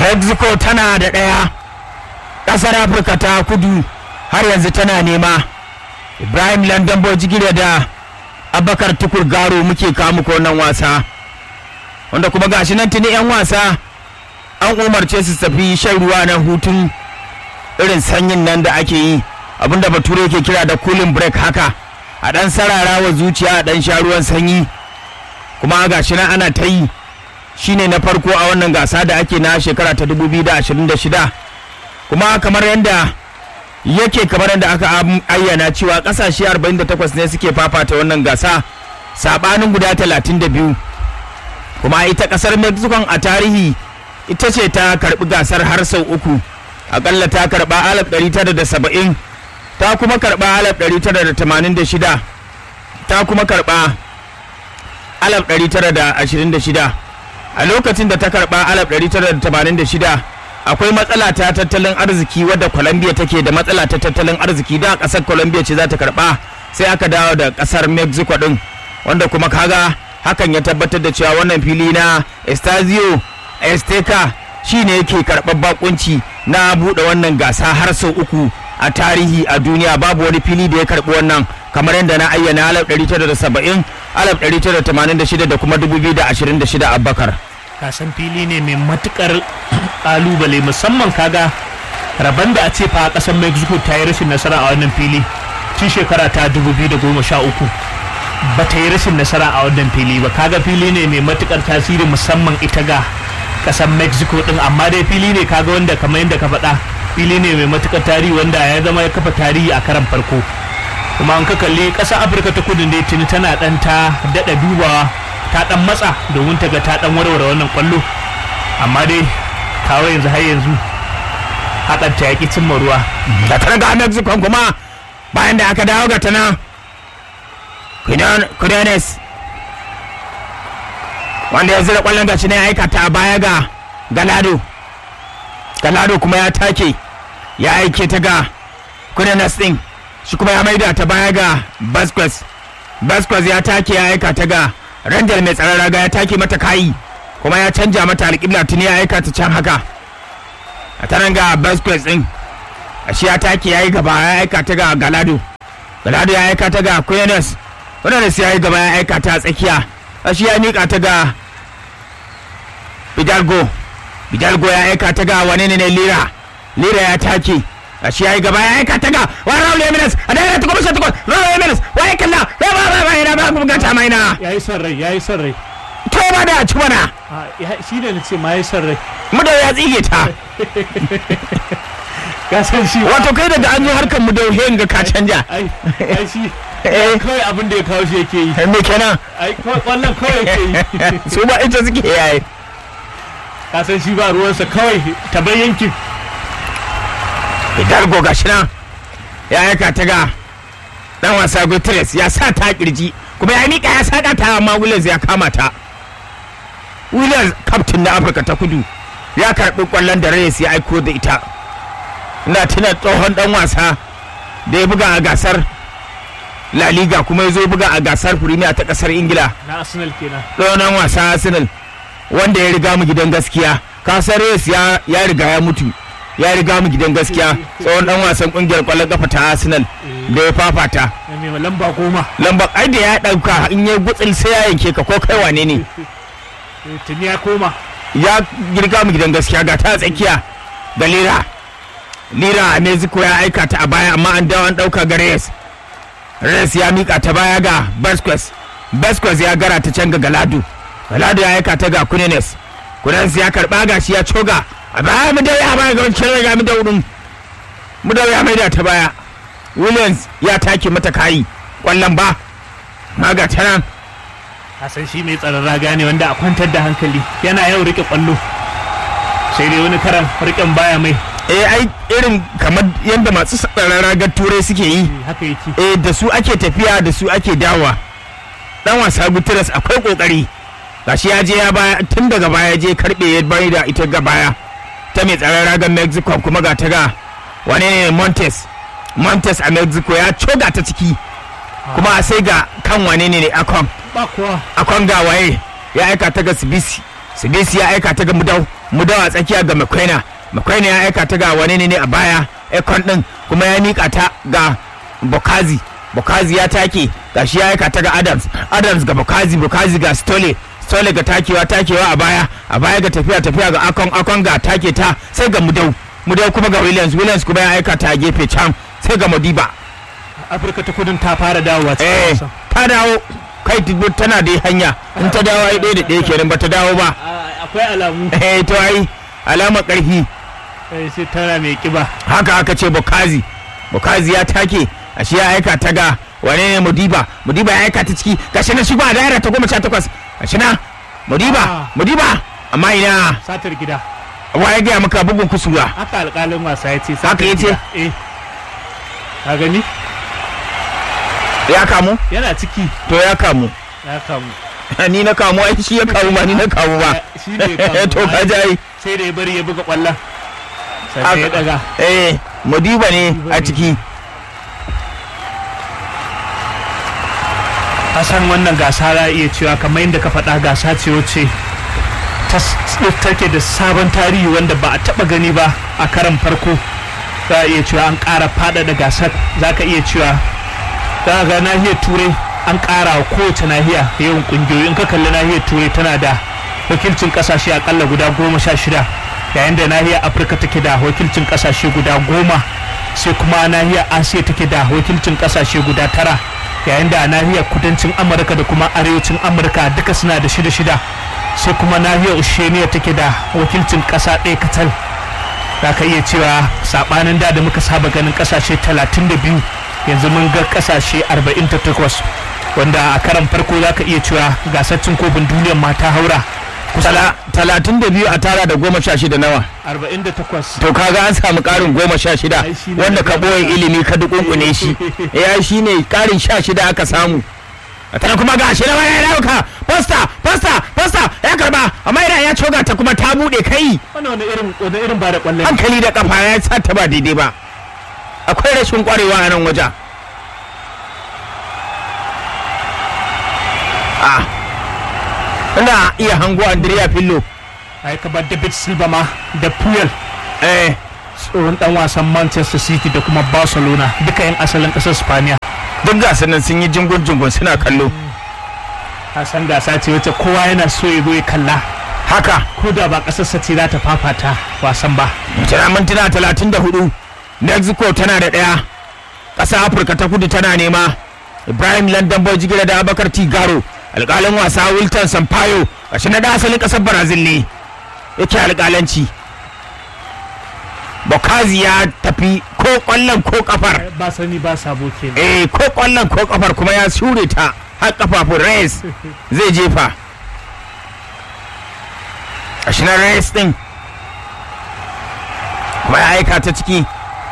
mexico tana da ɗaya ƙasar afirka ta kudu har yanzu tana nema ibrahim london bojigire da abakar tukur garo muke kawo muku wannan wasa wanda kuma gashi nan tuni 'yan wasa an umarce su tafi shan ruwa na hutun irin sanyin nan da ake yi abinda bature ke kira da cooling break haka a dan sarara wa zuciya a dan sha ruwan sanyi kuma gashi nan ana ta yi shine na farko a wannan gasa da ake na shekara ta 2026 kuma kamar yadda yake kamar yadda aka ayyana cewa kasashe 48 ne suke fafata wannan gasa sabanin guda 32 kuma ita kasar mexico a tarihi ita ce ta karbi gasar har sau uku akalla ta karba 1970 ta kuma karba 1986 ta kuma karba 1926 a lokacin da ta karba 1986 akwai matsala ta tattalin arziki wadda colombia take da matsala ta tattalin arziki da kasar colombia ce za ta karba sai aka dawo da kasar mexico din wanda kuma kaga hakan ya tabbatar da cewa wannan fili na estadio esteka shine yake karɓar bakunci na buɗe wannan gasa har sau uku a tarihi a duniya babu wani fili da ya karɓi wannan kamar yadda na ayyana 1970 1986 da kuma 2026 abubakar kasan fili ne mai matukar kalubale musamman kaga rabon da a ce fa kasar mexico ta yi rashin nasara a wannan fili tun shekara ta 2013 ba ta yi rashin nasara a wannan fili ba kaga fili ne mai matukar tasiri musamman ita ga kasar mexico din amma dai fili ne kaga wanda kamar yadda ka faɗa fili ne mai matukar tarihi wanda ya zama ya kafa tarihi a karan farko kuma an ka kalli ƙasar afirka ta kudu ne tuni tana ɗan ta daɗa dubawa ta ɗan matsa domin ta ga ta ɗan warware wannan kwallo amma dai kawo yanzu har yanzu hakan ta yaƙi cimma ruwa da ta ga mexico kuma bayan da aka dawo ga ta nan kudanes wanda ya zira kwallon gaci ne ya aikata a baya ga galado galado kuma ya take ya aike ta ga kudanes din shi kuma ya maida ta baya ga basquez basquez ya take ya aika ta ga randal mai tsaron raga ya take mata kayi kuma ya canja mata alƙibla tuni ya aika ta can haka a tanan ga basquez din shi ya take ya yi gaba ya aika ta ga galado galado ya aika ta ga kudanes kudanes ya yi gaba ya aika ta a tsakiya shi ya miƙa ta ga Bidalgo Bidalgo ya aika ta ga wani ne Lira Lira ya take shi yayi gaba ya aika ta ga wa Raul Jimenez a daga ta kuma shi ta Raul Jimenez wa ya kalla ya ba ba ba ina ba kuma gata mai na yayi son rai yayi son rai to ba da ci mana shi ne nace ma yayi son rai mu da ya tsige ta ka san shi wato kai daga an yi harkar mu da ga ka canja ai ai shi kawai abin da ya kawo shi yake yi me kenan ai wannan kawai yake yi su ba ita suke yayi ka san shi ba ruwansa kawai ta yankin Hidalgo ga shi nan ya aika ta ga dan wasa Guterres ya sa ta kirji kuma ya mika ya saka ta amma Williams ya kama ta Williams captain na Afirka ta Kudu ya karbi kwallon da Reyes ya aiko da ita ina tuna tsohon dan wasa da ya buga a gasar La Liga kuma ya zo buga a gasar Premier ta kasar Ingila na Arsenal kenan tsohon wasa Arsenal wanda ya riga mu gidan gaskiya kasar Reyes ya riga ya mutu ya riga mu gidan gaskiya tsohon dan wasan kungiyar kwallon kafa ta Arsenal da ya fafata mai lamba goma lamba ai da ya dauka in ya gutsil sai ya yanke ka ko kai wane ne tuni ya koma ya girga mu gidan gaskiya ga ta tsakiya da lira lira a mexico ya aika ta a baya amma an dawo an dauka ga reyes reyes ya mika ta baya ga basquez basquez ya gara ta can ga galado galado ya aika ta ga kunenes kunenes ya karba gashi ya coga a baya mu da ya baya ga wancan ga mu da wurin mu da ya maida ta baya williams ya take mata kayi kwallon ba maga ta nan san shi mai tsaron raga ne wanda a kwantar da hankali yana yau rike kwallo sai dai wani karan riken baya mai eh ai irin kamar yadda masu tsaron ragar turai suke yi haka yake eh da su ake tafiya da su ake dawa dan wasa guterres akwai kokari gashi ya je ya baya tun daga baya je karbe ya bai da ita ga baya ta mai tsaron ragar mexico kuma ga ta ga wane ne montes montes a mexico ya coga ta ciki kuma sai ga kan wane ne akon ba kuwa akon ga waye ya aika ta ga sibisi sibisi ya aika ta ga mudau mudau a tsakiya ga makwaina makwaina ya aika ta ga wane ne a baya ekon din kuma ya mika ta ga bokazi bokazi ya take gashi ya aika ta ga adams adams ga bokazi bokazi ga stole stole ga takewa takewa a baya a baya ga tafiya tafiya ga akon akon ga take ta sai ga mudau mudau kuma ga williams williams kuma ya aika ta a gefe can sai ga modiba afirka ta kudin ta fara dawowa cikin eh wasan ta dawo kai tibbi tana dai hanya in ta dawo ai ɗaya da ɗaya kenan ba ta dawo ba Ah, akwai alamu eh to ai alama ƙarfi eh, sai tana mai kiba haka aka ce bukazi bukazi ya take ashe ya aika ta ga wane ne mudiba mudiba ya aika ta ciki gashi na shigo a daira ta goma sha takwas gashi na mudiba Ah. mudiba amma ina satar gida wa ya gaya maka bugun kusurwa haka alƙalin wasa ya ce Haka satar ya ce? gida eh ka gani ya kamu yana ciki to ya kamu ya kamu ni na kamu ai shi ya kamu ba ni na kamu ba shi ne ya kamu to ka ji ai sai da ya bari ya buga kwallon sai ya daga eh mudiba ne a ciki Hassan wannan gasa za a iya cewa kamar yadda ka faɗa gasa ce wacce ta s- take da sabon tarihi wanda ba a taɓa gani ba a karan farko za a iya cewa an ƙara faɗaɗa gasar za ka iya cewa za ga nahiyar turai an ƙara wa kowace nahiya yawan ƙungiyoyi in ka kalli nahiyar turai tana da wakilcin ƙasashe akalla guda goma sha shida yayin da nahiyar afirka take da wakilcin ƙasashe guda goma sai kuma nahiyar asiya take da wakilcin ƙasashe guda tara yayin da nahiyar kudancin amurka da kuma arewacin amurka duka suna da shida shida sai kuma nahiyar oceania take da wakilcin ƙasa ɗaya katal za ka iya cewa sabanin da da muka saba ganin kasashe 32 yanzu mun ga kasashe 48 wanda a karan farko za ka iya cewa gasar cin kofin duniyar ma ta haura kusa Tala- talatin da biyu a tara da goma sha shida nawa 48 to kaga an samu karin goma sha shida Ai, shi ne wanda da ka goma boye sha. ilimi ka dukunkune shi ya shi ne karin sha shida aka samu a tana kuma ga shi na wani ya dauka posta posta posta ya karba amma idan ya coga ta kuma ta bude kai wani wani irin wani irin ba da kwallon hankali da kafa ya sa ta ba daidai ba akwai rashin kwarewa a nan wajen a ina iya hango andrea fillo ai ka bar david silva ma da puyol eh tsohon dan wasan manchester city da kuma barcelona duka yan asalin kasar spaniya duk gasanin sun yi jingun jingun suna kallo a san gasa ce wacce kowa yana so ya zo ya kalla haka ko da ba kasarsa ce za ta fafata wasan ba tana mintuna talatin da hudu mexico tana da ɗaya ƙasa afirka ta kudu tana nema ibrahim london boy jigila da abakar tigaro alƙalin wasa wilton sampaio gashi na da asalin ƙasar brazil ne yake alƙalanci bokazi ya tafi ko ƙwallon ko kafar ba sani ba sabo kenan eh ko ƙwallon ko kafar kuma ya shure ta har kafafun reyes zai jefa gashi na reyes din kuma ya aika ta ciki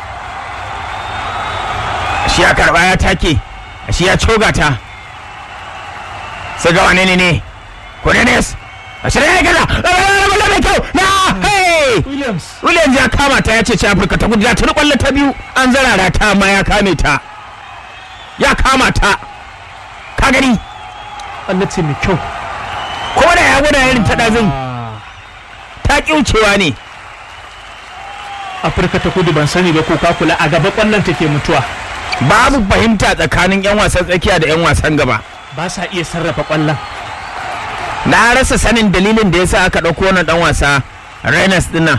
shi ya karba ya take shi ya coga ta sai ga wane ne ne Cornelius a shirya ya gaza lalala mai kyau na hey williams Williams ya kama ta ya ce ce Afirka ta kudu ya tuni kwallo ta biyu an zarara ta amma ya kame ta ya kama ta ka gani kwallo ce mai kyau ko da ya gwada irin ta ɗazin ta ƙiucewa ne afirka ta kudu ban sani ba ko ka kula a gaba kwallon take mutuwa babu fahimta tsakanin 'yan wasan tsakiya da 'yan wasan gaba ba sa iya sarrafa kwallon na rasa sanin dalilin da yasa aka ɗauko wannan ɗan wasa Renas dinnan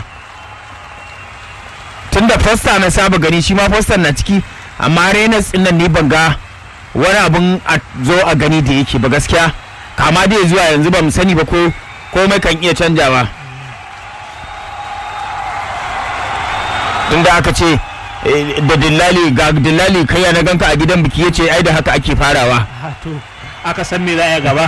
tun da fosta na saba gani shi ma fosta na ciki amma Renas dinnan ni ban ga wani abun a zo a gani da yake ba gaskiya kama dai zuwa yanzu ba mu sani ba ko komai kan iya canjawa tun da aka ce eh, da dillali ga dillali kai na ganka a gidan biki yace ai da haka ake farawa Ah, to aka san me za a yi gaba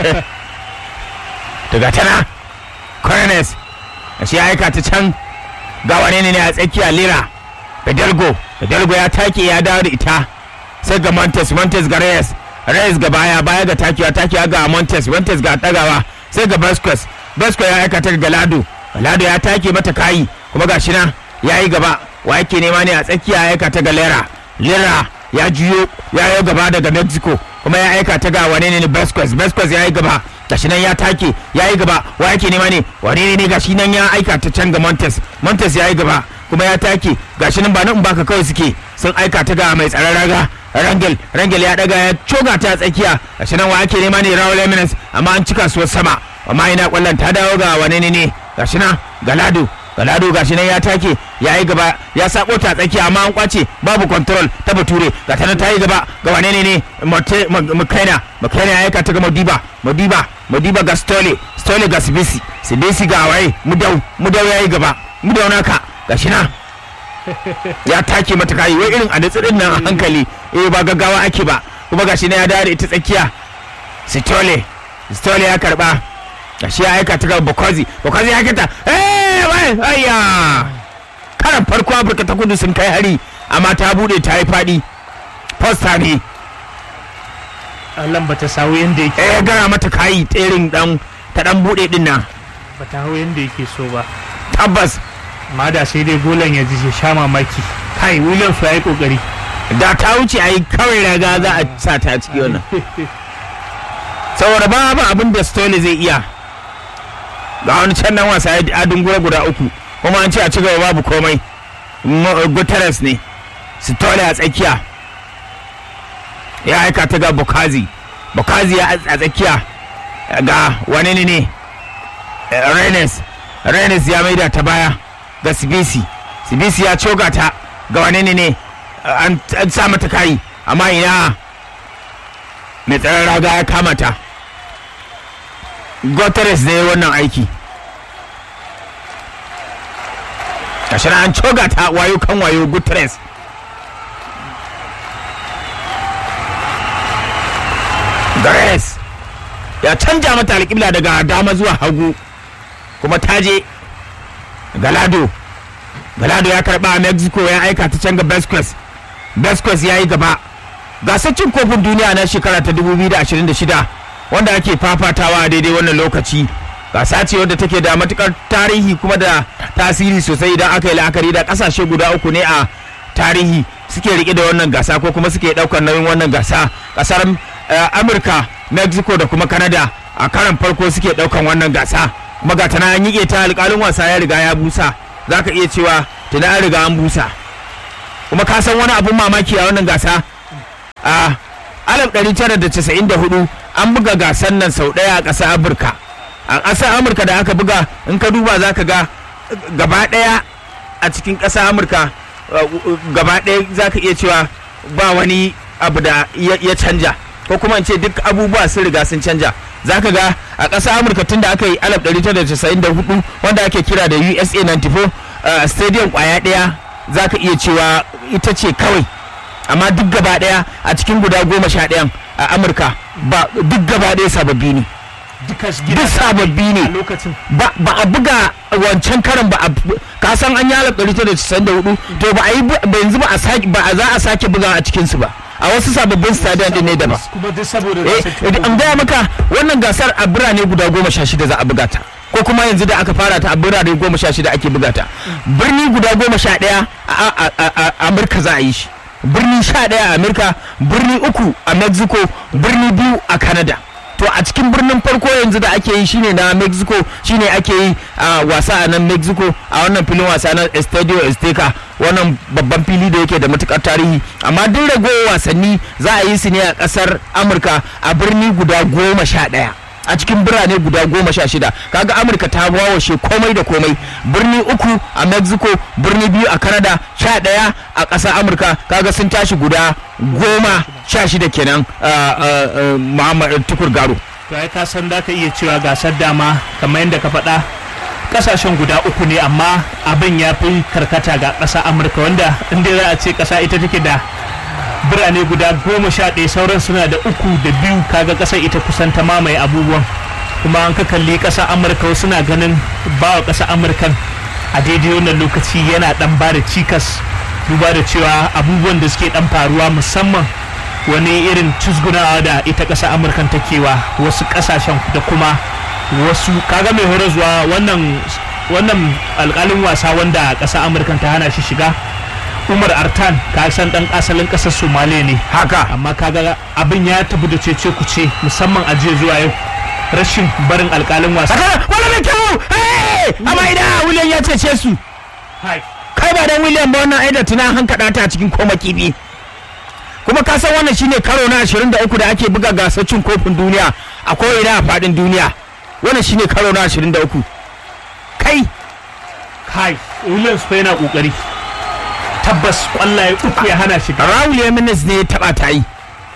daga tana corones shi ya aika ta can ga wane ne a tsakiya lira Fidalgo Fidalgo ya take ya dawo da ita sai ga Montes Montes ga Reyes Reyes ga baya baya ga takiwa takiwa ga Montes Montes ga tagawa sai ga Vasquez Vasquez ya aika ta ga Lado Lado ya take mata kayi kuma ga shi nan ya yi gaba wa yake nema ne a tsakiya ya aika ta ga Lera Lera ya juyo ya yi gaba daga Mexico kuma ya aika ta ga wane ne Vasquez Vasquez ya yi gaba gashi nan ya take ya yi gaba wa yake nema ne wane ne ne gashi nan ya aika ta can ga montes montes ya yi gaba kuma ya take gashi nan ba nan baka kawai suke sun aika ta ga mai tsaron raga rangel rangel ya daga ya coga ta tsakiya gashi nan wa ake nema ne raul eminence amma an cika su sama amma ina kwallon ta dawo ga wane ne ne gashi nan galado galado gashi nan ya take ya yi gaba ya sako ta tsakiya amma an kwace babu control ta bature ga ta ta yi gaba ga wane ne ne makaina makaina ya aika ta ga modiba modiba modiba ga stole stole ga sibisi sibisi ga waye mudau mudau ya yi gaba mudau naka gashi nan ya take mata kayi wai irin a din nan a hankali eh ba gaggawa ake ba kuma gashi nan ya dawo da ita tsakiya stole stole ya karba gashi ya aika ta ga Bokozi Bokozi ya kita eh wai ayya karan farko Afirka ta kudu sun kai hari amma ta bude ta yi fadi posta ne Allah ba ta sawo yanda yake eh ya gara mata kayi tserin dan ta dan bude din nan ba ta hau yanda yake so ba tabbas amma da sai dai golan ya ji shi sha mamaki kai Williams ya yi kokari da ta wuce ayi kawai raga za a sa ta ciki wannan saboda babu abin da Stone zai iya ga wani can nan wasa ya adin gura guda uku kuma an ce a ci gaba babu komai guterres ne Stone a tsakiya ya aika ta ga bukazi bukazi ya a tsakiya ga wani ne ne renes renes ya maida ta baya ga sibisi sibisi ya coga ta ga wani ne ne an sa mata kayi amma ina mai tsaron raga ya kama ta Guterres ne wannan aiki gashi an coga ta wayo kan wayo Guterres Guterres ya canja mata alƙibla daga dama zuwa hagu kuma ta je Galado Galado ya karba a Mexico ya aika ta can ga Besquez Besquez ya yi gaba gasar cin kofin duniya na shekara ta 2026 wanda ake fafatawa a daidai wannan lokaci gasa ce wadda take da matukar tarihi kuma da tasiri sosai idan aka yi la'akari da kasashe guda uku ne a tarihi suke rike da wannan gasa ko kuma suke daukar nauyin wannan gasa kasar amurka mexico da kuma canada a karan farko suke daukan wannan gasa kuma ga tana an yi ta alkalin wasa ya riga ya busa za ka iya cewa tuna an riga an busa kuma ka san wani abun mamaki a wannan gasa a 1994 an buga gasar nan sau ɗaya a ƙasar amurka a ƙasar amurka da aka buga in ka duba za ka ga gaba ɗaya a cikin ƙasar amurka gaba ɗaya za ka iya cewa ba wani abu da ya canja ko kuma in ce duk abubuwa sun riga sun canja za ka ga a ƙasar amurka tun da aka yi 1994 wanda ake kira da usa 94 stadium kwaya ɗaya za ka iya cewa ita ce kawai amma duk gaba daya a cikin guda goma sha ɗayan a amurka ba duk gaba daya sababbi ne duk sababbi ne ba a buga wancan karan ba a ka san an yi alaf ɗari da casa'in da hudu to ba a yi yanzu ba a sake ba a za a sake buga a cikinsu ba a wasu sababbin stadium din ne da ba an gaya maka wannan gasar a birane guda goma sha shida za a buga ta ko kuma yanzu da aka fara ta a birane goma sha shida ake buga ta birni guda goma sha ɗaya a amurka za a yi shi birni sha ɗaya a amurka birni uku a mexico birni biyu a canada to a cikin birnin farko yanzu da ake yi shine na mexico shine ake yi a wasa a nan mexico a wannan filin wasa na estadio azteca wannan babban fili da yake da matukar tarihi amma duk ragowar wasanni za a yi su ne a kasar amurka a birni guda goma sha ɗaya a cikin birane guda goma sha shida kaga amurka ta wawashe komai da komai birni uku a mexico birni biyu a canada sha ɗaya a ƙasar amurka kaga sun tashi guda goma sha shida kenan muhammad tukur garo to ai ka san da ka iya cewa gasar dama kamar yadda ka faɗa kasashen guda uku ne amma abin ya fi karkata ga ƙasa amurka wanda inda za a ce ƙasa ita take da birane guda goma sha ɗaya sauran suna da uku da biyu kaga ƙasar ita kusan ta mamaye abubuwan kuma an ka kalli ƙasar amurka suna ganin ba wa ƙasar amurkan a daidai wannan lokaci yana ɗan ba da cikas duba da cewa abubuwan da suke ɗan faruwa musamman wani irin cusgunawa da ita ƙasar amurkan takewa wasu ƙasashen da kuma wasu kaga mai horarwa wannan wannan alƙalin wasa wanda ƙasar amurkan ta hana shi shiga umar artan ka san dan asalin kasar somaliya ne haka amma kaga abin ya tafi da cece kuce musamman a jiya zuwa yau rashin barin alkalin wasa Saka wani mai kyau hey amma ina William ya cece su Hai. kai ba dan William ba wannan aida tuna hankada ta cikin koma kibi kuma ka san wannan shine karo na 23 da ake buga gasar cin kofin duniya a ko'ina a fadin duniya wannan shine karo na 23 kai kai williams fa yana kokari tabbas kwallaye uku ya hana shiga Raul Jimenez ne ya taba ta yi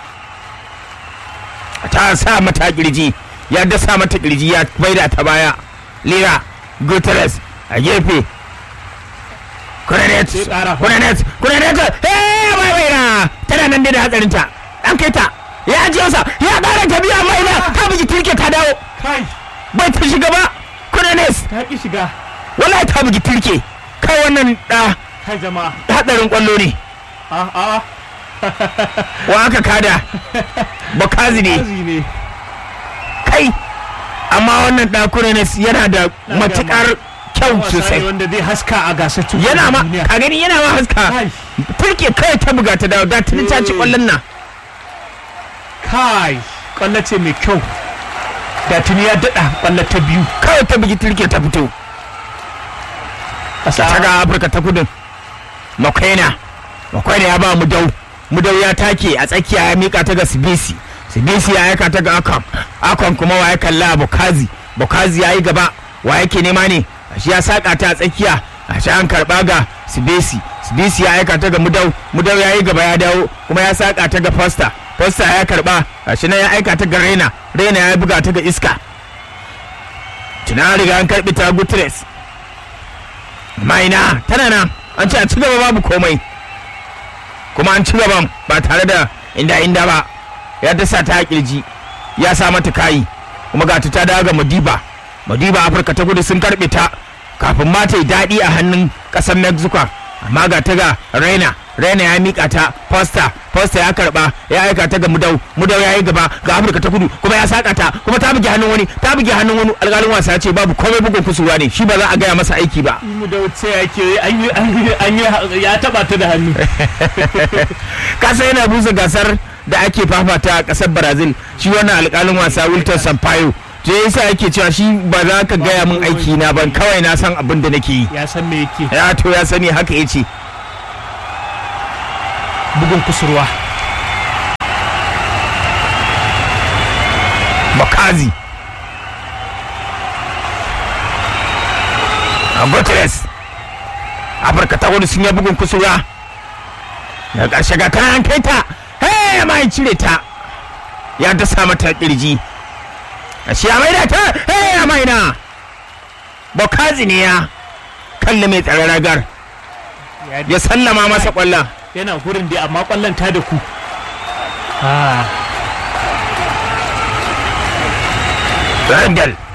ta sa mata kirji ya dasa mata kirji ya maida ta baya Lira Guterres a gefe Kunanet Sai ƙara fa. Kunanet Kunanet eh bai bai na tana nan dai da hatsarin ta an kai ta ya ajiye sa ya ƙara ta biya mai na ta bugi turke ta dawo kai bai ta shiga ba Kunanet ta ki shiga wallahi ta bugi turke kai wannan da kai jama'a hatsarin kwallo ne a a wa aka kada Bakazi ne kazi ne kai amma wannan ɗakuna ne yana da Na matukar kyau wasa ne sosai wanda zai haska a gasar cin yana ma kofin duniya. ka gani yana ma haska kai turke kai ta buga ta dawo da tuni ta ci kwallon nan kai kwallo ce mai kyau da tuni ya daɗa kwallo ta biyu kawai ta bugi turke ta fito ƙasa ta ga afirka ta kudin makwaina makwaina ya ba mu dau mu dau ya take a tsakiya ya mika ta ga sibisi sibisi ya aika ta ga akon akon kuma wa ya kalla bukazi bukazi ya yi gaba wa yake nema ne shi ya saka ta a tsakiya a shi an karba ga sibisi sibisi ya aika ta ga mudau mudau ya yi gaba ya dawo kuma ya saka ta ga fosta fosta ya karba a shi nan ya aika ta ga rena rena ya buga ta ga iska tuna riga an karbi ta gutres maina tana nan an ce a ci gaba babu komai kuma an ci gaban ba tare da inda inda ba ya dasa ta kirji ya sa mata kayi kuma ga ta ta dawo ga madiba madiba afirka ta kudu sun karbe ta kafin ma ta yi daɗi a hannun ƙasar mexico amma ga ta ga raina raina ya mika ta posta posta ya karba ya aika ta ga mudau mudau ya yi gaba ga afirka ta kudu kuma ya saka ta kuma ta buge hannun wani ta buge hannun wani alƙalin wasa ya ce babu komai bugun kusurwa ne shi ba za a gaya masa aiki ba mu da wace yake an yi an yi ya taba ta da hannu kasa yana busa gasar da ake fafata a kasar brazil shi wannan alkalin wasa wilton sampaio je yasa yake cewa shi ba za ka gaya min aiki na ban kawai na san abin da nake yi ya san me yake ya to ya sani haka ya ce bugun kusurwa bakazi a guterres afirka ta wani sun yi bugun kusurwa da ƙarshe ga tana an kai ta hey ma ya cire ta ya dasa mata kirji a shi ya maida ta hey ya maida bakazi ne ya kalli mai tsare ragar ya sallama masa kwallon yana gurin dai amma kwallon ta da ku ah Randall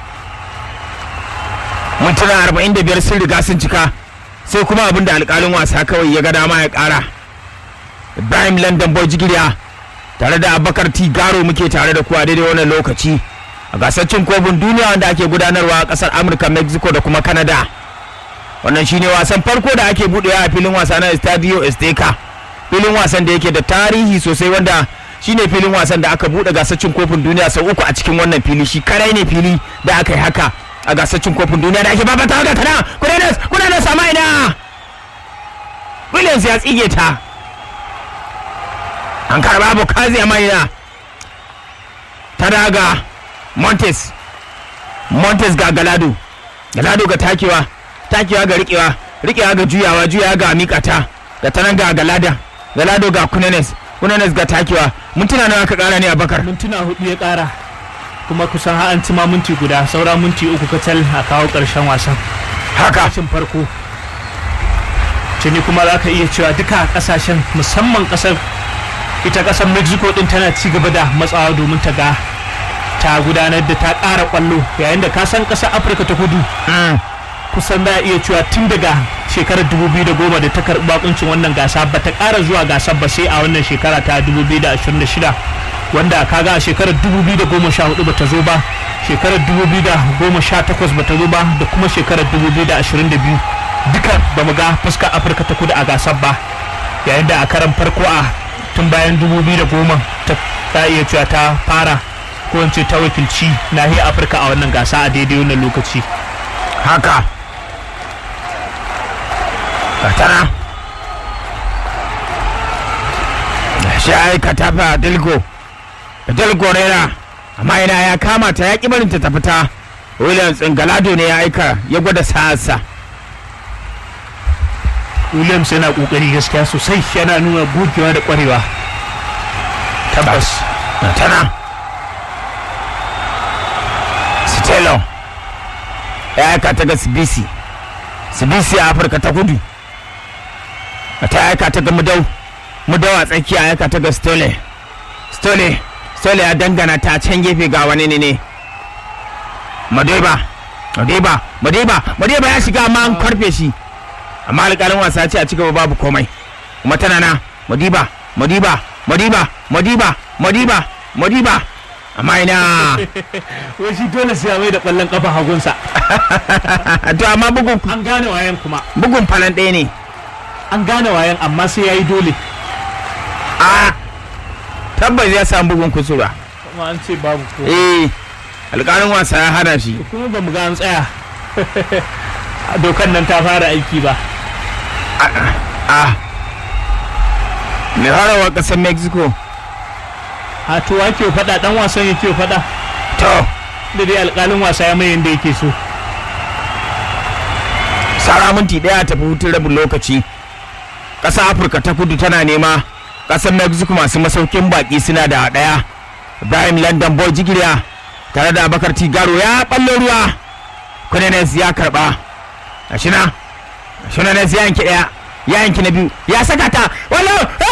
mintuna 45 sun riga sun cika sai kuma abin da alkalin wasa kawai ya ga dama ya kara Ibrahim London Boy Jigiriya tare da Abubakar T Garo muke tare da kuwa daidai wannan lokaci a gasar cin kofin duniya wanda ake gudanarwa a kasar Amurka Mexico da kuma Canada wannan shine wasan farko da ake buɗewa a filin wasa na Estadio Azteca filin wasan da yake da tarihi sosai wanda shine filin wasan da aka buɗe gasar cin kofin duniya sau uku a cikin wannan fili shi karai ne fili da aka yi haka a gasar cin kofin duniya da ake babata ga tana kudanas kudanas sama ina Williams ya tsige ta an karba bukazi a maina ta daga montes montes ga galado galado ga takewa takewa ga rikewa rikewa ga juyawa juyawa ga mikata ga tanan ga galada galado ga kunanes kunanes ga takewa mintuna nawa ka kara ne a bakar mintuna hudu ya kara kuma kusan har an ci ma minti guda saura minti uku kacal a kawo karshen wasan haka kashin farko tuni kuma za ka iya cewa duka kasashen musamman kasar ita kasar mexico din tana ci gaba da matsawa domin ta ga ta gudanar da ta ƙara kwallo yayin da ka san kasar afirka ta kudu Mm. kusan za a iya cewa tun daga shekarar 2010 da ta karɓi bakuncin wannan gasa ba ta ƙara zuwa gasar ba sai a wannan shekara ta 2026 wanda kaga a shekarar 2014 ba ta zo ba shekarar 2018 ba ta zo ba da kuma shekarar 2022 duka ba mu ga fuskar afirka ta kudu a gasar ba yayin da a karan farko a tun bayan 2010 ta ta iya cewa ta fara ko in ce ta wakilci nahiyar afirka a wannan gasa a daidai wannan lokaci haka katara shi aikata fa dilgo dilgo rera amma ina ya kama ta ya ƙi barinta ta fita williams galado ne ya aika ya gwada sa'arsa williams yana kokari gaskiya sosai yana nuna gogewa da kwarewa tabbas tana stelo ya aika ta ga sibisi sibisi a afirka ta kudu ta aika ta ga mudau mudau a tsakiya ya aika ta ga stole stole stole ya dangana ta can gefe ga wani ne ne madeba madeba madeba madeba ya shiga amma an karfe shi amma alƙalin wasa ce a cigaba babu komai kuma tana na madiba madiba madiba madiba madiba madiba amma ina wai shi dole sai mai da kwallon kafa hagunsa to amma bugun an gane wayan kuma bugun falan ɗaya ne an gane wayan amma sai yayi dole a tabbas ya samu bugun kusura kuma an ce babu ko eh alƙalin wasa ya hana shi kuma ba mu ga an tsaya dokan nan ta fara aiki ba a mai harawa ƙasar mexico a to wa ke faɗa dan wasan yake faɗa to da dai alƙalin wasa ya mai yanda yake so sara minti ɗaya tafi hutun rabin lokaci ƙasar afirka ta kudu tana nema ƙasar mexico masu masaukin baƙi suna da ɗaya ibrahim london boy jigiriya tare da abakar tigaro ya ɓallo ruwa kudanes ya karɓa a shina a shina nes ya yanki ɗaya ya yanki na biyu ya saka ta wallo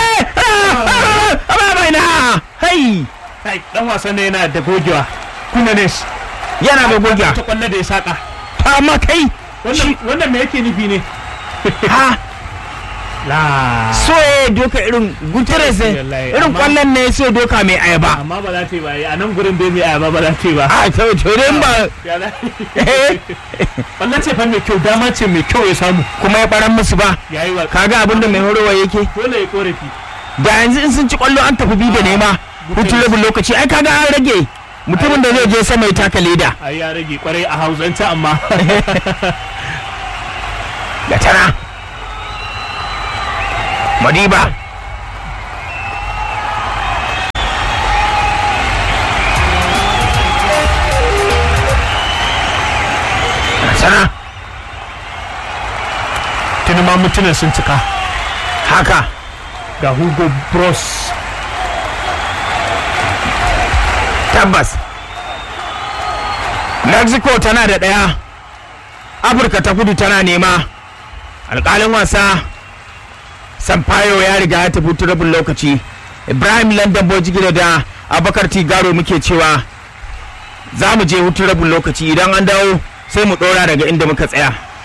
ba mai na hai kai dan wasan ne yana da gogewa kuna ne yana da gogiya ta kwallo da ya saka ta amma kai wannan wannan me yake nufi ne ha la so ya doka irin guterres ne, Wallahi, irin amma- kwallon ne so doka mai ayaba amma ba za ta yi ba a nan gurin bai mai ayaba ba za ta yi ba a to to dai ba Ya za- Wannan ce fa mai kyau dama ce mai kyau ya samu kuma ya baran musu ba ya yi wa kaga abin da mai horowa yake dole ya korafi da yanzu in sun ci kwallo an tafi bi da nema hutun rabin lokaci ai kaga an rage mutumin da zai je sama ya taka leda a ya rage kwarai a hausance amma da tana madiba da tana tuni ma mutunan sun cika haka ga hugo bros tabbas mexico tana da ɗaya afirka ta kudu tana nema alƙalin wasa sampaio ya riga ya tafi hutun rabin lokaci ibrahim london bojigida da abakar tigaro muke cewa za mu je hutun rabin lokaci idan an dawo sai mu ɗora daga inda muka tsaya